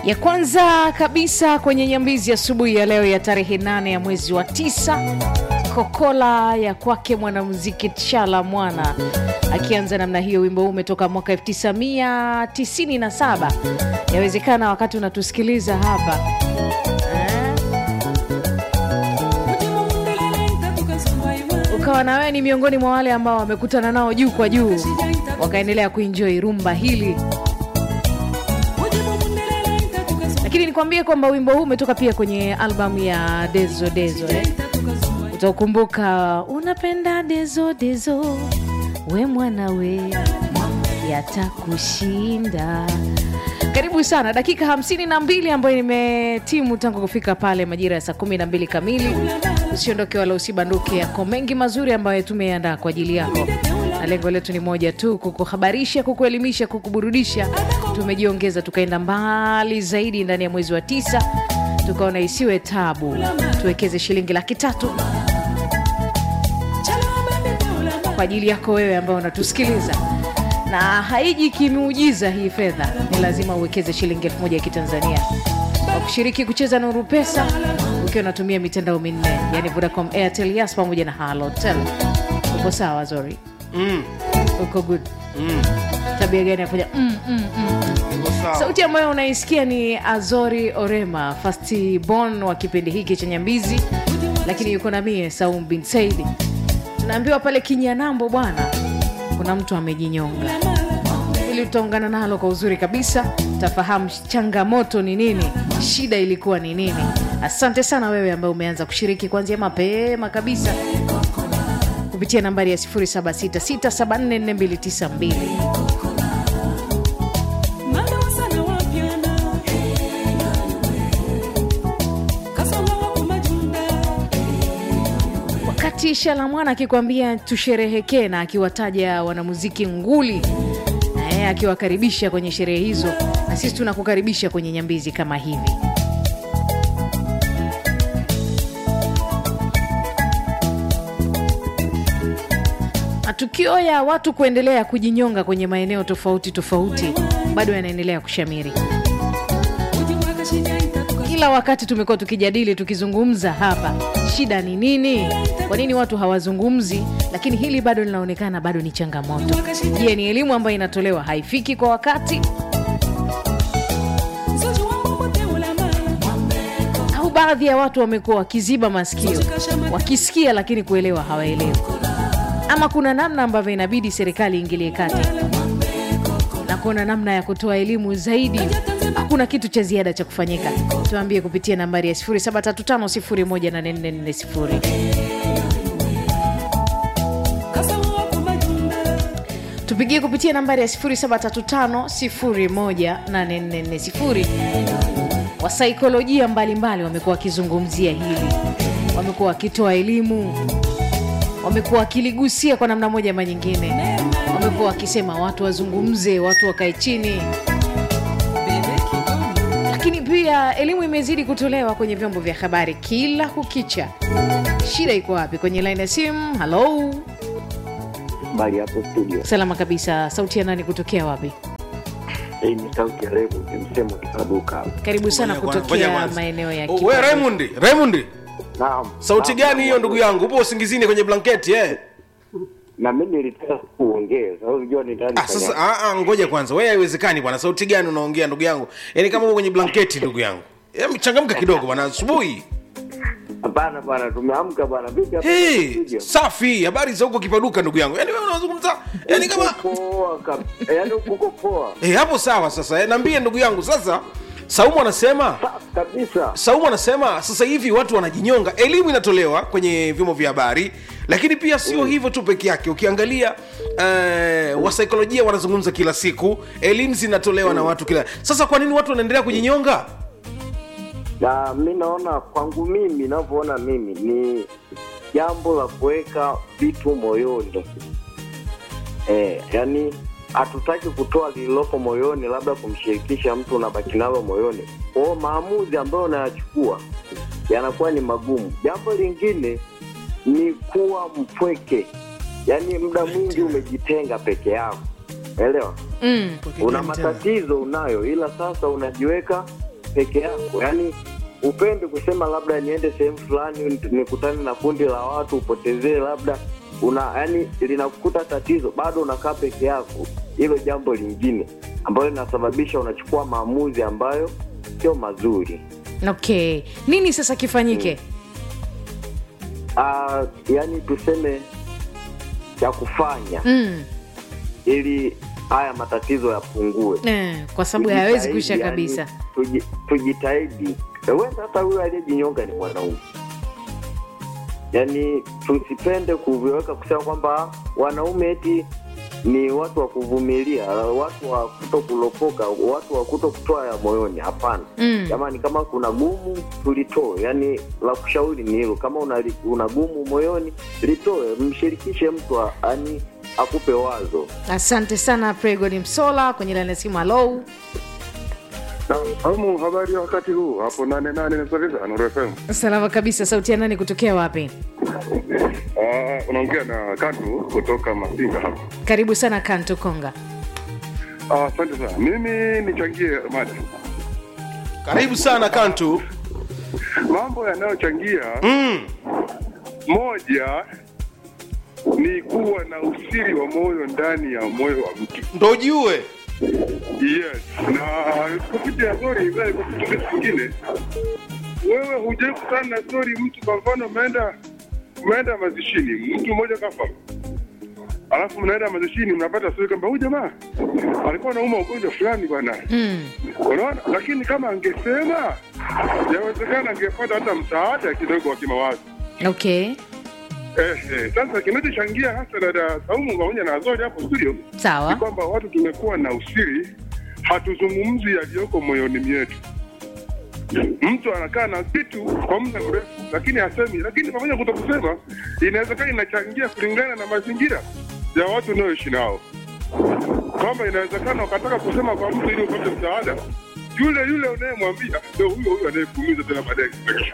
ya kwanza kabisa kwenye nyambizi asubuhi ya, ya leo ya tarehe 8 ya mwezi wa tisa kokola ya kwake mwanamuziki Tshala Mwana akianza namna hiyo. Wimbo huu umetoka mwaka 1997 yawezekana wakati unatusikiliza hapa eh, ukawa na wewe ni miongoni mwa wale ambao wamekutana nao juu kwa juu wakaendelea kuenjoy rumba hili lakini nikwambie kwamba wimbo huu umetoka pia kwenye albamu ya Dezo Dezo eh? Utaukumbuka unapenda dezo dezo, we mwana we yatakushinda. Karibu sana, dakika hamsini na mbili ambayo nimetimu tangu kufika pale majira ya saa kumi na mbili kamili. Usiondoke wala usibanduke, yako mengi mazuri ambayo tumeandaa kwa ajili yako, na lengo letu ni moja tu, kukuhabarisha, kukuelimisha, kukuburudisha. Tumejiongeza tukaenda mbali zaidi ndani ya mwezi wa tisa, tukaona isiwe tabu, tuwekeze shilingi laki tatu kwa ajili yako wewe ambao unatusikiliza na haiji kimuujiza hii fedha, ni lazima uwekeze shilingi elfu moja ya Kitanzania kwa kushiriki kucheza Nuru Pesa ukiwa unatumia mitandao minne, yani Vodacom, Airtel, Yas pamoja na Halotel. Uko sawa Zori? Mm. Uko good? Mm. Tabia gani afanya mm, mm, mm. Iko sawa. Sauti ambayo unaisikia ni Azori Orema, firstborn wa kipindi hiki cha Nyambizi, lakini yuko na mie Saum bin Saidi. Tunaambiwa pale Kinyanambo bwana, kuna mtu amejinyonga. Ili tutaungana nalo kwa uzuri kabisa, tafahamu changamoto ni nini, shida ilikuwa ni nini. Asante sana wewe ambaye umeanza kushiriki kuanzia mapema kabisa kupitia nambari ya 0766744292. wakati Shalamwana akikwambia tusherehekee na akiwataja wanamuziki nguli eh, akiwakaribisha kwenye sherehe hizo, na sisi tunakukaribisha kwenye nyambizi kama hivi. Matukio ya watu kuendelea kujinyonga kwenye maeneo tofauti tofauti bado yanaendelea kushamiri. Kila wakati tumekuwa tukijadili tukizungumza hapa, shida ni nini? Kwa nini watu hawazungumzi? Lakini hili bado linaonekana bado ni changamoto. Je, ni elimu ambayo inatolewa haifiki kwa wakati, au baadhi ya watu wamekuwa wakiziba masikio, wakisikia lakini kuelewa hawaelewi, ama kuna namna ambavyo inabidi serikali iingilie kati na kuona namna ya kutoa elimu zaidi. Hakuna kitu cha ziada cha kufanyika. Tuambie kupitia nambari ya 0735018440. Tupigie kupitia nambari ya 0735018440. Wasaikolojia mbalimbali wamekuwa wakizungumzia hili, wamekuwa wakitoa elimu, wamekuwa wakiligusia kwa namna moja ama nyingine, wamekuwa wakisema watu wazungumze, watu wakae chini lakini pia elimu imezidi kutolewa kwenye vyombo vya habari kila kukicha. Shida iko wapi? Kwenye laini ya simu. Halo, Bali hapo studio. salama kabisa. Sauti ya nani kutokea wapi? Hii ni sauti ya Revo, ni msemo kipaduka. Karibu sana Ngoja kwanza, ngoja kutokea kwanza. maeneo ya Oh, we Kipaduka. Raymond, Raymond, Naam. sauti Naam, gani naam, hiyo ndugu yangu? Upo usingizini kwenye blanketi eh? Na mimi nilitaka kuongea. Sasa unajua ni ndani Ah, sasa ah, ah, ngoja kwanza. Wewe haiwezekani bwana. Sauti gani unaongea ndugu yangu? Yaani kama uko kwenye blanketi ndugu yangu. Em, changamka kidogo bwana asubuhi. Hapana bwana, tumeamka bwana. Vipi hapa Hey, studio? safi. Habari za huko kipaduka ndugu yangu. Yaani wewe unazungumza yaani kama poa kabisa. Yaani uko poa. eh, hapo sawa sasa. Eh, niambie ndugu yangu sasa. Saumu anasema Safi kabisa. Saumu anasema sasa hivi watu wanajinyonga, elimu inatolewa kwenye vyombo vya habari, lakini pia sio hivyo tu peke yake. Ukiangalia uh, wasaikolojia wanazungumza kila siku, elimu zinatolewa na watu kila. Sasa kwa nini watu wanaendelea kujinyonga? Na mi naona kwangu mimi ninavyoona mimi ni jambo la kuweka vitu moyoni. Eh, yani hatutaki kutoa lililopo moyoni, labda kumshirikisha mtu unabaki nalo moyoni. Kwa hiyo maamuzi ambayo unayachukua yanakuwa ni magumu. Jambo lingine ni kuwa mpweke, yaani muda mwingi umejitenga peke yako, elewa mm. una matatizo unayo, ila sasa unajiweka peke yako yaani upende kusema labda niende sehemu fulani nikutane na kundi la watu upotezee labda una yani linakukuta tatizo bado unakaa peke yako hilo jambo lingine ambayo linasababisha unachukua maamuzi ambayo sio mazuri okay nini sasa kifanyike uh, yani tuseme cha kufanya mm. ili haya matatizo yapungue eh, kwa sababu hayawezi Tujitahidi, kuisha yani, kabisa tuji- tujitahidi wenda hata huyo aliyejinyonga ni mwanaume yaani tusipende kuviweka kusema kwamba wanaume eti ni watu wa kuvumilia watu wa kuto kulopoka watu wa kuto kutoa ya moyoni hapana Mm. jamani kama kuna gumu tulitoe yaani la kushauri ni hilo kama una, una gumu moyoni litoe mshirikishe mtu a- ani akupe wazo asante sana pregodi msola kwenye laini ya simu halou Amu, habari ya wakati huu hapo nane nane nasaviza Nuru FM. salama kabisa sauti ya nani kutokea wapi Ah, unaongea na Katu kutoka Masinga hapa. karibu sana kanto konga Ah, Asante sana. Mimi nichangie mada. karibu sana kantu Mambo yanayochangia mm. moja ni kuwa na usiri wa moyo ndani ya moyo wa mtu. ndo ujue Yes. Na kupitia story ile kwa kitu kingine. Wewe hujai kukutana na story mtu kwa mfano umeenda umeenda mazishini, mtu mmoja kafa. Alafu mnaenda mazishini mnapata story kwamba huyu jamaa alikuwa anauma ugonjwa fulani bwana. mm. Unaona? Lakini kama angesema yawezekana angepata hata msaada kidogo wa kimawazo. okay Eh, eh, sasa kinachochangia hasa dada Saumu pamoja na Azori hapo studio ni sawa kwamba watu tumekuwa na usiri, hatuzungumzi yaliyoko moyoni mwetu. Mtu anakaa na vitu kwa muda mrefu, lakini hasemi. Lakini pamoja kuto kusema, inawezekana inachangia kulingana na mazingira ya watu unaoishi nao, kwamba inawezekana ukataka kusema kwa mtu ili upate msaada, yule yule unayemwambia ndio huyo huyo anayekuumiza tena baadaye.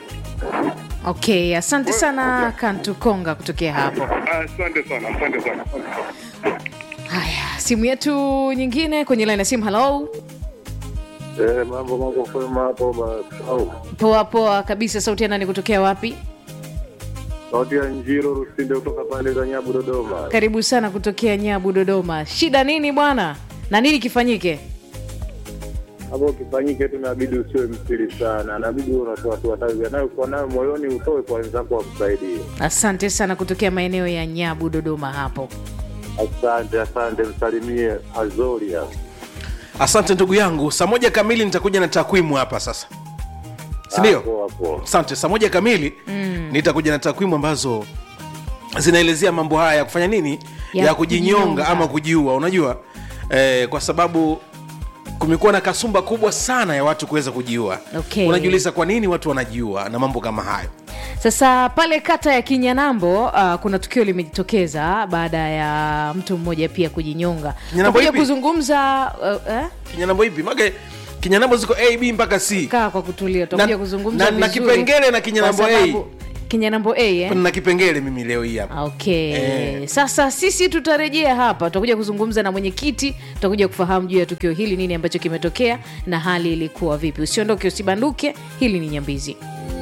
okay asante sana kanto konga kutokea hapo Asante sana, asante sana. haya simu yetu nyingine kwenye laini ya simu halo Eh, mambo mambo kwema hapo Masau. poa poa kabisa sauti ya nani kutokea wapi Sauti ya Njiro Rusinde kutoka pande za Nyabu Dodoma. karibu sana kutokea nyabu dodoma shida nini bwana na nini kifanyike hapo kifanyike tu, inabidi usiwe msiri sana, inabidi uwe unatoa tu hata yanayokuwa nayo moyoni utoe kwa wenzako wakusaidie. asante sana kutokea maeneo ya nyabu dodoma hapo Asante, asante, msalimie Azori hapo. asante ndugu yangu saa moja kamili nitakuja na takwimu hapa sasa sindio Hapo hapo. asante saa moja kamili mm. nitakuja na takwimu ambazo zinaelezea mambo haya ya kufanya nini Ya ya, kujinyonga kujinyonga. ama kujiua unajua eh, kwa sababu kumekuwa na kasumba kubwa sana ya watu kuweza kujiua Okay. unajiuliza kwa nini watu wanajiua na mambo kama hayo sasa pale kata ya kinyanambo uh, kuna tukio limejitokeza baada ya mtu mmoja pia kujinyonga Kinyanambo Tutakuja ipi? kuzungumza uh, eh? kinyanambo ipi mage kinyanambo ziko a b mpaka c kaa kwa kutulia tutakuja Na- kuzungumza na- na vizuri. kipengele na kinyanambo Kwa A. sababu- kinyanambo a eh? na kipengele mimi leo hii hapa okay Eh. sasa sisi tutarejea hapa tutakuja kuzungumza na mwenyekiti tutakuja kufahamu juu ya tukio hili nini ambacho kimetokea na hali ilikuwa vipi usiondoke usibanduke hili ni nyambizi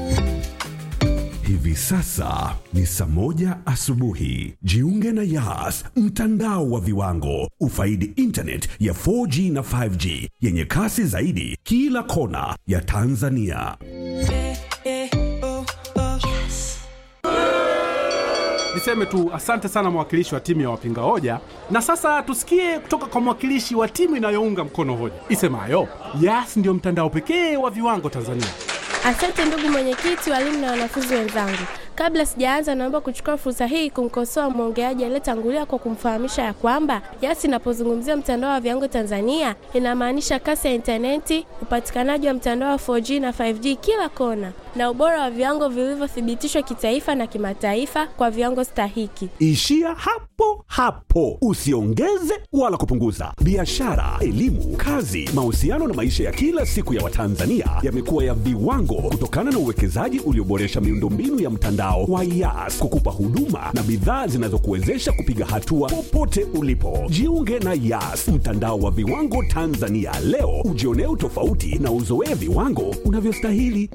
Hivi sasa ni saa moja asubuhi. Jiunge na Yas, mtandao wa viwango. Ufaidi internet ya 4G na 5G yenye kasi zaidi kila kona ya Tanzania. Niseme tu asante sana mwakilishi wa timu ya wapinga hoja, na sasa tusikie kutoka kwa mwakilishi wa timu inayounga mkono hoja isemayo Yas ndio mtandao pekee wa viwango Tanzania. Asante ndugu mwenyekiti, walimu na wanafunzi wenzangu. Kabla sijaanza, naomba kuchukua fursa hii kumkosoa mwongeaji aliyetangulia kwa kumfahamisha ya kwamba Yas inapozungumzia mtandao wa viwango Tanzania inamaanisha kasi ya intaneti, upatikanaji wa mtandao wa 4G na 5G kila kona, na ubora wa viwango vilivyothibitishwa kitaifa na kimataifa kwa viwango stahiki. Ishia hapo hapo, usiongeze wala kupunguza. Biashara, elimu, kazi, mahusiano na maisha ya kila siku ya Watanzania yamekuwa ya viwango kutokana na uwekezaji ulioboresha miundombinu ya mtandao wa YAS kukupa huduma na bidhaa zinazokuwezesha kupiga hatua popote ulipo. Jiunge na YAS, mtandao wa viwango Tanzania leo, ujionee utofauti na uzoee viwango unavyostahili.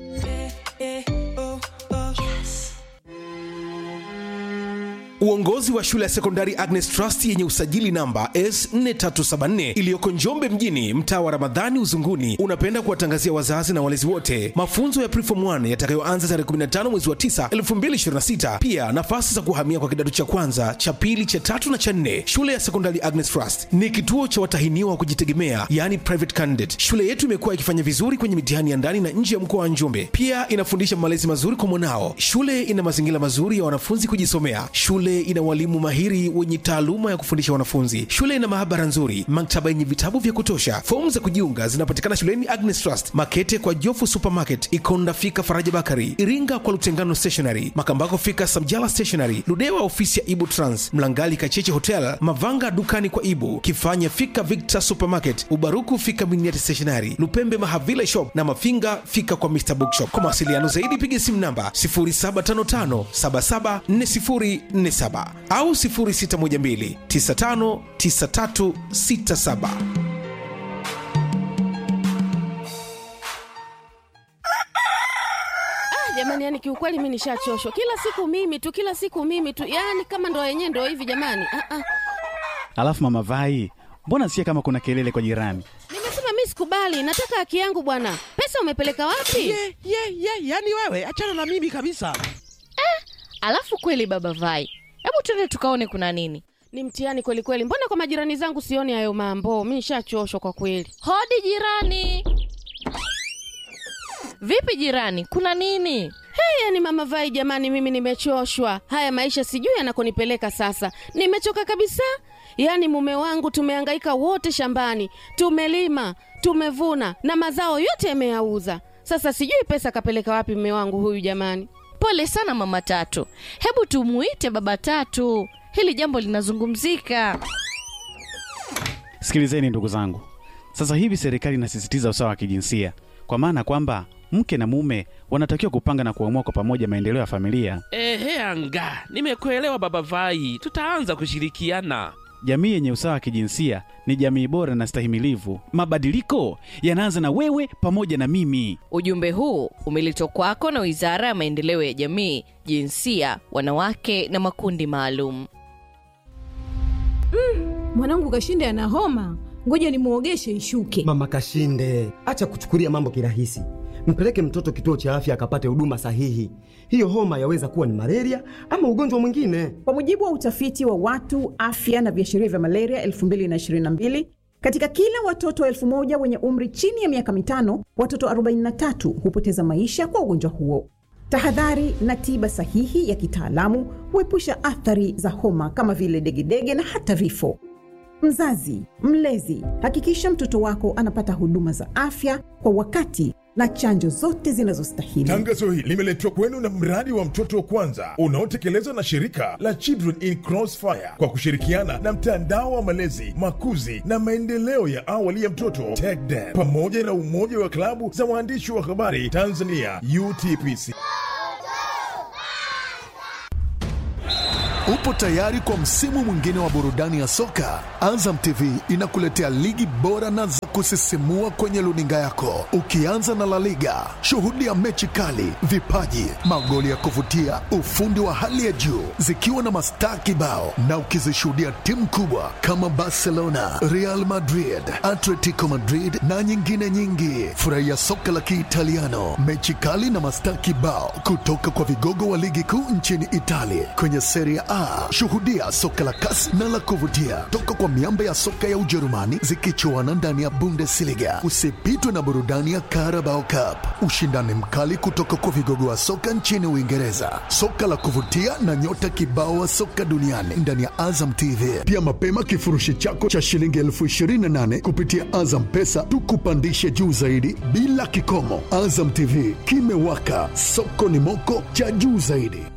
Uongozi wa shule ya sekondari Agnes Trust yenye usajili namba S4374 iliyoko Njombe mjini, mtaa wa Ramadhani Uzunguni, unapenda kuwatangazia wazazi na walezi wote mafunzo ya Preform 1 yatakayoanza tarehe 15 mwezi wa 9 2026. Pia nafasi za kuhamia kwa kidato cha kwanza, cha pili, cha tatu na cha nne. Shule ya sekondari Agnes Trust ni kituo cha watahiniwa wa kujitegemea, yani private candidate. Shule yetu imekuwa ikifanya vizuri kwenye mitihani ya ndani na nje ya mkoa wa Njombe. Pia inafundisha malezi mazuri kwa mwanao. Shule ina mazingira mazuri ya wanafunzi kujisomea. Shule ina walimu mahiri wenye taaluma ya kufundisha wanafunzi. Shule ina maabara nzuri, maktaba yenye vitabu vya kutosha. Fomu za kujiunga zinapatikana shuleni Agnes Trust, Makete kwa Jofu Supermarket, Ikonda fika Faraja Bakari, Iringa kwa Lutengano Stationery, Makambako fika Samjala Stationery, Ludewa ofisi ya Ibu Trans, Mlangali Kacheche Hotel, Mavanga dukani kwa Ibu, Kifanya fika Victor Supermarket, Ubaruku fika Miniati Stationery, Lupembe Mahavila Shop na Mafinga fika kwa Mr Bookshop. Kwa mawasiliano zaidi piga simu namba 0755 774047 au 0612 959367. jamani yani kiukweli mi nishachoshwa kila siku mimi tu kila siku mimi tu yani kama ndo yenyewe ndo hivi jamani ah, ah. Alafu mama Vai, mbona sikia kama kuna kelele kwa jirani? nimesema mi sikubali nataka haki yangu bwana pesa umepeleka wapi ye ye ye yani wewe achana na mimi kabisa Alafu kweli baba Vai, hebu tuende tukaone kuna nini. ni mtihani kweli kweli mbona kwa majirani zangu sioni hayo mambo mi nishachoshwa kwa kweli Hodi jirani. Vipi jirani, kuna nini? hey, yani mama vai jamani mimi nimechoshwa haya maisha sijui yanakonipeleka sasa nimechoka kabisa yaani mume wangu tumehangaika wote shambani tumelima tumevuna na mazao yote yameyauza sasa sijui pesa kapeleka wapi mume wangu huyu jamani Pole sana mama Tatu, hebu tumuite baba Tatu, hili jambo linazungumzika. Sikilizeni ndugu zangu, sasa hivi serikali inasisitiza usawa wa kijinsia, kwa maana kwamba mke na mume wanatakiwa kupanga na kuamua kwa pamoja maendeleo ya familia. ehe anga nimekuelewa baba vai tutaanza kushirikiana Jamii yenye usawa wa kijinsia ni jamii bora na stahimilivu. Mabadiliko yanaanza na wewe pamoja na mimi. Ujumbe huu umeletwa kwako na Wizara ya Maendeleo ya Jamii, Jinsia, Wanawake na Makundi Maalum. mwanangu kashinde ana homa ngoja nimwogeshe ishuke Mama Kashinde, acha kuchukulia mambo kirahisi. Mpeleke mtoto kituo cha afya akapate huduma sahihi. Hiyo homa yaweza kuwa ni malaria ama ugonjwa mwingine. Kwa mujibu wa utafiti wa watu afya na viashiria vya malaria 2022 katika kila watoto elfu moja wenye umri chini ya miaka mitano, watoto 43 hupoteza maisha kwa ugonjwa huo. Tahadhari na tiba sahihi ya kitaalamu huepusha athari za homa kama vile degedege na hata vifo. Mzazi, mlezi, hakikisha mtoto wako anapata huduma za afya kwa wakati na chanjo zote zinazostahili. Tangazo hili limeletwa kwenu na mradi wa mtoto wa kwanza unaotekelezwa na shirika la Children in Crossfire kwa kushirikiana na mtandao wa malezi, makuzi na maendeleo ya awali ya mtoto TECDEM pamoja na umoja wa klabu za waandishi wa habari Tanzania UTPC. Upo tayari kwa msimu mwingine wa burudani ya soka? Azam TV inakuletea ligi bora na za kusisimua kwenye luninga yako, ukianza na La Liga. Shuhudia mechi kali, vipaji, magoli ya kuvutia, ufundi wa hali ya juu, zikiwa na mastaa kibao, na ukizishuhudia timu kubwa kama Barcelona, Real Madrid, Atletico Madrid na nyingine nyingi. Furahia soka la Kiitaliano, mechi kali na mastaa kibao kutoka kwa vigogo wa ligi kuu nchini Italia kwenye Serie A Ah, shuhudia soka la kasi na la kuvutia toka kwa miamba ya soka ya Ujerumani zikichuana ndani ya Bundesliga. Usipitwe na burudani ya Carabao Cup, ushindani mkali kutoka kwa vigogo wa soka nchini Uingereza, soka la kuvutia na nyota kibao wa soka duniani ndani ya Azam TV. Pia mapema kifurushi chako cha shilingi elfu ishirini na nane kupitia Azam Pesa tukupandishe juu zaidi bila kikomo. Azam TV kimewaka, soko ni moko cha juu zaidi.